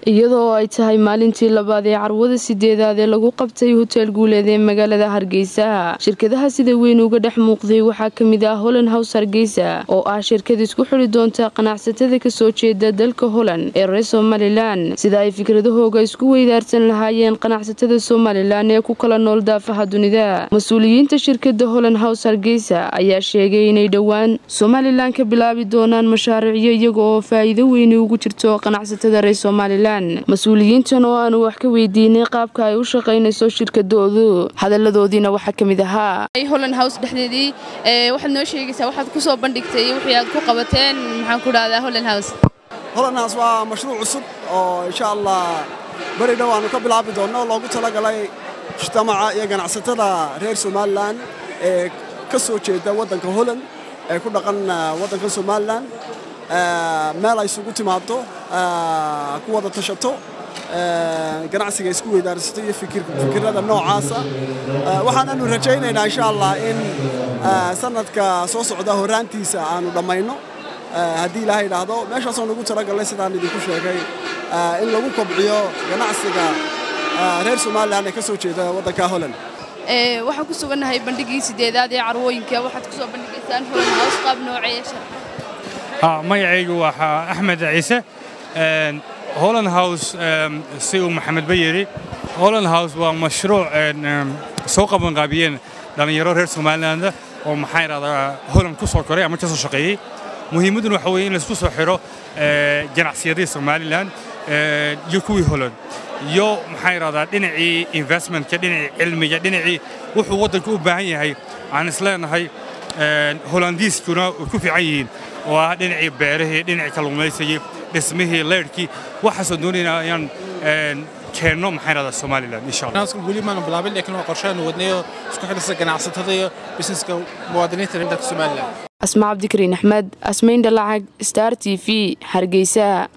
iyadoo ay tahay maalintii labaad ee carwada sideedaad ee lagu qabtay hoteel guuleed ee magaalada hargeysa shirkadaha sida weyn uga dhex muuqday waxaa kamid ah holland house hargeysa oo ah shirkad isku xili doonta qanacsatada kasoo jeeda dalka holland ee reer somalilan sida ay fikradahooga isku weydaarsan lahaayeen qanacsatada somalilan ee ku kala nool daafaha dunida mas-uuliyiinta shirkada holland house hargeysa ayaa sheegay inay dhowaan somalilan ka bilaabi doonaan mashaariicyo iyaga oo faa'iido weyni ugu jirto qanacsatada reer somalilan mas-uuliyiintan oo aanu wax ka weydiinay qaabka ay u shaqaynayso shirkadoodu hadaladoodiina waxaa ka mid ahaa holland house dhexdeedii waxaad noo sheegaysaa waxaad ku soo bandhigtay wixii aad ku qabateen maxaan ku dhahdaa holland house holland house waa mashruuc cusub oo insha allah beri dhow aanu ka bilaabi doonno loogu talagalay mujtamaca iyo ganacsatada reer somalilan ee ka soo jeeda waddanka holland ee ku dhaqan waddanka somalilan meel ay isugu timaado ku wada tashato ganacsiga isku weydaarsato iyo fikirada noocaasa waxaananu rajaynaynaa insha allah in sanadka soo socda horaantiisa aanu dhammayno haddii ilaahay idhaahdo meeshaasoo nagu talagalnay sidaan idinku sheegay in lagu kobciyo ganacsiga reer somalilan ee ka soo jeeda waddanka holland waxaan ku sugannahay bandhigii sideedaad ee carwooyinka waxaad ku soo bandhigaysaan holland house qaab nooceeya shar magacaygu waa axmed ciise holland house si uu maxamed ba yidhi holland house waa mashruuc soo qabanqaabiyeen dhallinyaro reer somaliland oo maxaa idhahdaa holland ku soo koray ama ka soo shaqeeyey muhiimadduna waxa weeye in laisku soo xidho ganacsiyadii somalilan iyo kuwii holland iyo maxaa idhahdaa dhinacii investmentka dhinacii cilmiga dhinacii wuxuu waddanku u baahan yahay aan isleenahay holandiiskuna way ku fiican yihiin oo ah dhinacii beerihii dhinacii kalluumaysigii dhismihii leyrhkii waxaasoo doonayna ayaan keenno maxaa idhahdaa somalilan insha allah weli maanu bilaabin laakiin waa qorshaanu wadnayo isku xidhisa ganacsatada iyo busineska muwaadiniinta dalka somalilan asma cabdikariin axmed asmayn dhalacag star t v hargeysa